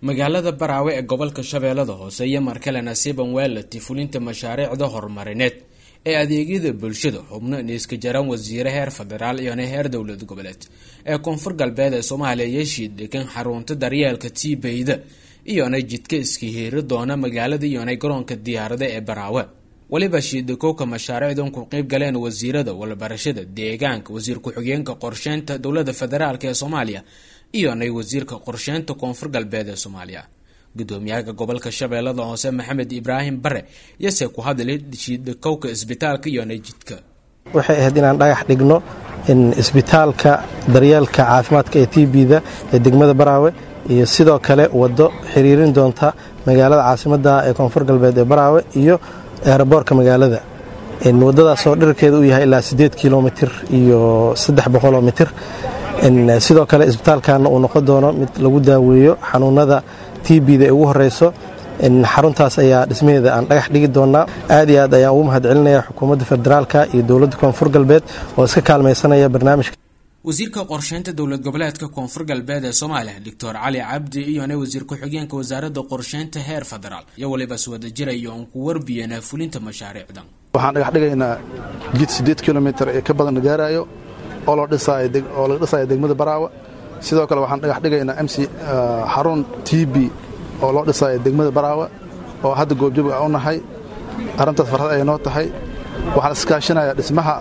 magaalada baraawe ee gobolka shabeellada hoose iyo markale nasiiban weelati fulinta mashaariicda horumarineed ee adeegyada bulshada xubno niiska jaran wasiire heer federaal iyona heer dowlad goboleed ee koonfur galbeed ee soomaaliya yeeshii degan xarunta daryeelka tiibeyda iyona jidka iska hiiri doona magaalada iyona garoonka diyaarada ee baraawe weliba shiidakowka mashaariicdan ku qeyb galeen wasiirada walbarashada deegaanka wasiir ku-xigeenka qorsheynta dowlada federaalk ee soomaaliya iyonay wasiirka qorsheynta koonfur galbeed ee soomaaliya gudoomiyaha gobolka shabeellada hoose maxamed ibraahim bare yase ku hadlay shiidakowka isbitaalka iyona jidka waxay ahayd inaan dhagax dhigno isbitaalka daryeelka caafimaadka ee tbda ee degmada baraawe iyo sidoo kale wado xiriirin doonta magaalada caasimada ee koonfur galbeed ee baraawe iyo eeraboorka magaalada wadadaasoo dhirkeeda uu yahay ilaa sideed kilomitir iyo saddex boqoloo mitir sidoo kale isbitaalkana uu noqon doono mid lagu daaweeyo xanuunada tbda ee ugu horeyso xaruntaas ayaa dhismaheeda aan dhagax dhigi doonaa aad iyo aad ayaan ugu mahad celinaya xukuumadda federaalka iyo dowladda koonfur galbeed oo iska kaalmaysanaya barnaamijka wasiirka qorsheynta dowlad goboleedka koonfur galbeed ee soomaaliya doctor cali cabdi iyona wasiir ku-xigeenka wasaaradda qorsheynta heer federaal iyo waliba iswada jiraya oon ku warbiyana fulinta mashaariicdan waxaan dhagax dhigaynaa jid siddeed kilomitir ee ka badan gaarayo oo laga dhisaayo degmada baraawe sidoo kale waxaan dhagax dhigaynaa mc xarun t b oo loo dhisaayo degmada baraawe oo hadda goobjoog a u nahay arrintaas farxad ay noo tahay waxaan iskaashinayaa dhismaha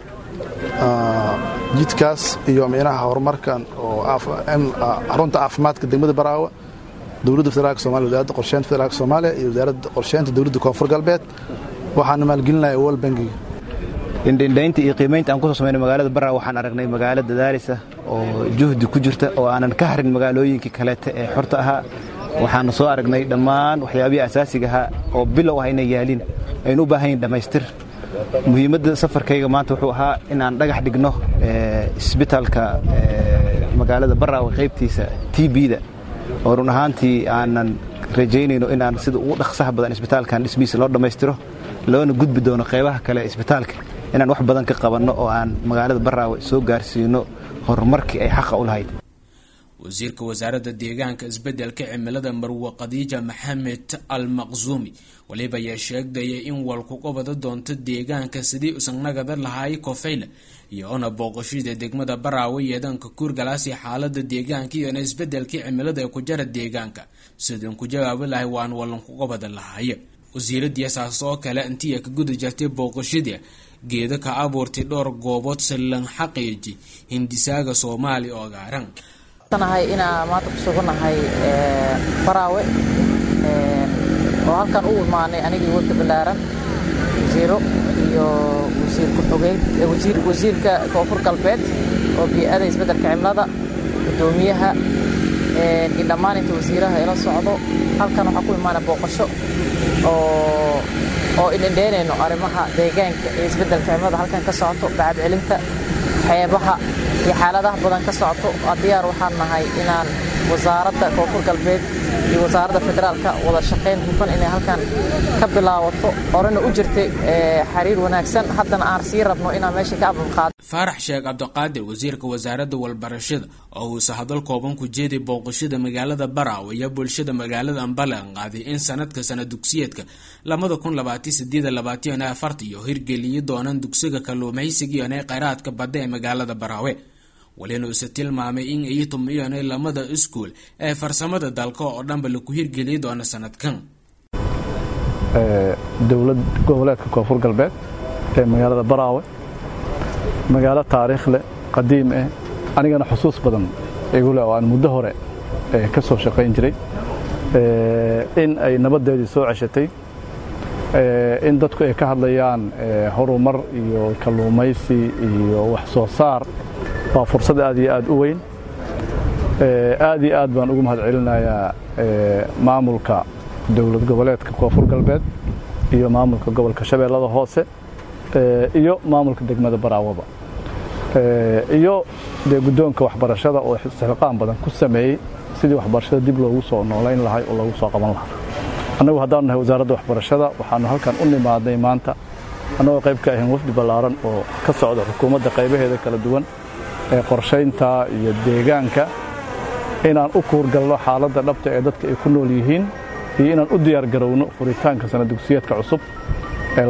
jidkaas iyo micnaha horumarkan oo xarunta caafimaadka degmada baraawe dowladda federaalk somalia wasaaradda qorsheynta federaalk soomaaliya iyo wasaaradda qorsheynta dowladda koonfur galbeed waxaana maalgelinaya wol bangiga indhindhaynta iyo qiimaynta aan kusoo samaynay magaalada baraawe waxaan aragnay magaalo dadaalisa oo juhdi ku jirta oo aanan ka harin magaalooyinkii kaleete ee xorta ahaa waxaana soo aragnay dhammaan waxyaabihii asaasiga ahaa oo bilow ah inay yaaliin aynu u baahan yihin dhammaystir muhiimadda safarkayga maanta wuxuu ahaa in aan dhagax dhigno isbitaalka magaalada baraawe qaybtiisa t bda oo run ahaantii aanan rajaynayno inaan sida ugu dhaqsaha badan isbitaalkan dhismihiisa loo dhammaystiro loona gudbi doono qaybaha kale isbitaalka inaan wax badan ka qabanno oo aan magaalada baraawe soo gaarsiino horumarkii ay xaqa u lahayd wasiirka wasaaradda deegaanka isbedelka cimilada marwe khadiija maxamed al maqsuumi waliba ayaa sheegdaya in walkuqobada doonto deegaanka sidii usanagada lahaay kofayla iyoona booqashada degmada baraawe yeedanka kuurgalaasi xaalada deegaanka iyona isbedelkii cimilada ee ku jara deegaanka sidaan ku jawaabi lahay waan walankuqobada lahaaye wasiiradii saas oo kale intii ka guda jirtay booqashada geeda ka abuurtay dhowr goobood sallan xaqiiji hindisaaga soomaaliya oo gaaran inaan maanta ku sugannahay baraawe oo halkan u imaanay anigii wadda ballaaran wasiiro iyo wasiir ku-xogeyn wasiirka koonfur galbeed oo bii'ada isbeddelka cimilada guddoomiyaha iyo dhammaan inta wasiiraha ila socdo halkan waxaa ku imaana booqasho oo idhendheynayno arrimaha deegaanka iyo isbeddelka cimilada halkan ka socoto bacad celinta xeebaha iyo xaaladaha badan ka socoto diyaar waxaan nahay inaan wasaaradda koonfur galbeed iyo wasaaradda federaalka wada shaqayn hufan inay halkan ka bilaawato horena u jirtay xiriir wanaagsan haddana aan sii rabno inaan meesha ka abulqaado faarax sheekh cabdiqaadir wasiirka wasaaradda walbarashada oo uuse hadal kooban ku jeeday booqashada magaalada baraawe iyo bulshada magaalada ambalan qaaday in sanadka sana dugsiyeedka labada kun labaatan sideed labaatan afarta iyo hirgeliyi doonaan dugsiga kalluumaysiga iyona kheyraadka badda ee magaalada baraawe walina uuse tilmaamay in iitum iyona lamada iskuul ee farsamada dalka oo dhanba laku hirgeliyi doono sanadkan dowlad goboleedka koonfur galbeed ee magaalada baraawe magaalo taariikh leh qadiim eh anigana xusuus badan igu leh oo aan muddo hore ka soo shaqayn jiray in ay nabaddeedii soo ceshatay in dadku ay ka hadlayaan horumar iyo kalluumaysi iyo wax soo saar waa fursad aad iyo aad u weyn aad iyo aad baan ugu mahad celinayaa maamulka dowlad goboleedka koonfur galbeed iyo maamulka gobolka shabeellada hoose iyo maamulka degmada baraawaba iyo dee guddoonka waxbarashada oo istixqaam badan ku sameeyey sidii waxbarashada dib loogu soo noolayn lahay oo loogu soo qaban lahaa annagu haddaanu nahay wasaaradda waxbarashada waxaanu halkan u nimaadnay maanta annagoo qayb ka ahayn wafdi ballaaran oo ka socda xukuumadda qaybaheeda kala duwan ee qorshaynta iyo deegaanka inaan u kuurgalno xaaladda dhabta ee dadka ay ku nool yihiin iyo inaan u diyaargarowno furitaanka sana dugsiyeedka cusub ee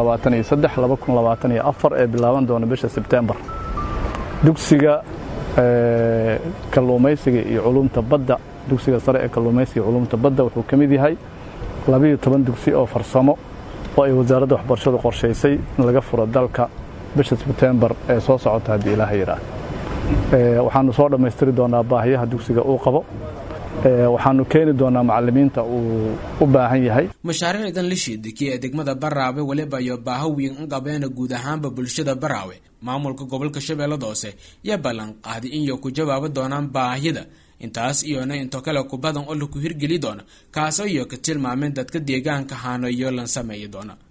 ee bilaaban doona bisha sebtembar dugsiga kalluumaysiga iyo culumta badda dugsiga sare ee kalluumaysiga iyo culumta badda wuxuu ka mid yahay labiyo toban dugsi oo farsamo oo ay wasaaradda waxbarashadu qorshaysay in laga furo dalka bisha sebtembar ee soo socota haddii ilaaha yidhaah waxaanu soo dhammaystiri doonaa baahiyaha dugsiga uu qabo waxaanu keeni doonaa macalimiinta uu u baahan yahay mashaariicdan la shiidikay ee degmada baraawe weliba iyo baaho weyn in qabeena guud ahaanba bulshada baraawe maamulka gobolka shabeellada hoose yaa ballan qaaday inay ku jawaabi doonaan baahida intaas iyona into kale ku badan oo laku hirgeli doona kaasoo iyo ka tilmaameen dadka deegaanka haano iyo lan sameeyi doona